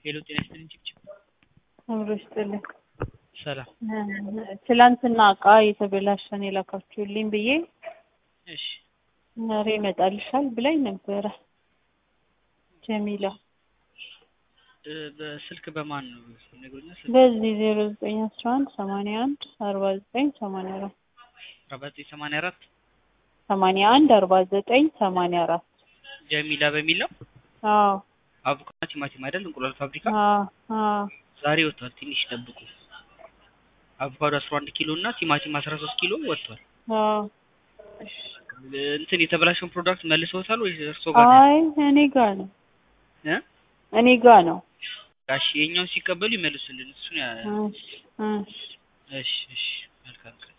ሄሎ ጤና ይስጥልኝ ጭብጭብ አብሮ ይስጥልኝ። ሰላም ትላንትና እቃ የተበላሸን የላካችሁልኝ ብዬ እሺ ዛሬ ይመጣልሻል ብላኝ ነበረ ጀሚላ። እ በስልክ በማን ነው ይነግሩኛል? ስልክ በዚህ ዜሮ ዘጠኝ አስራ አንድ ሰማንያ አንድ አርባ ዘጠኝ ሰማንያ አራት አርባ ዘጠኝ ሰማንያ አራት ሰማንያ አንድ አርባ ዘጠኝ ሰማንያ አራት ጀሚላ በሚል ነው። አዎ አቮካዶ ቲማቲም አይደል? እንቁላል ፋብሪካ አዎ አዎ ዛሬ ወጥቷል። ትንሽ ጠብቁ። አቮካዶ 11 ኪሎ እና ቲማቲም 13 ኪሎ ወጥቷል። አዎ እንትን የተበላሸውን ፕሮዳክት መልሰውታል ወይ እርሶ ጋር ነው? አይ እኔ ጋ ነው እ እኔ ጋ ነው። ጋሽ የኛውን ሲቀበሉ ይመልሱልን። እሱን ያ እሺ እሺ እሺ እሺ መልካም ቀን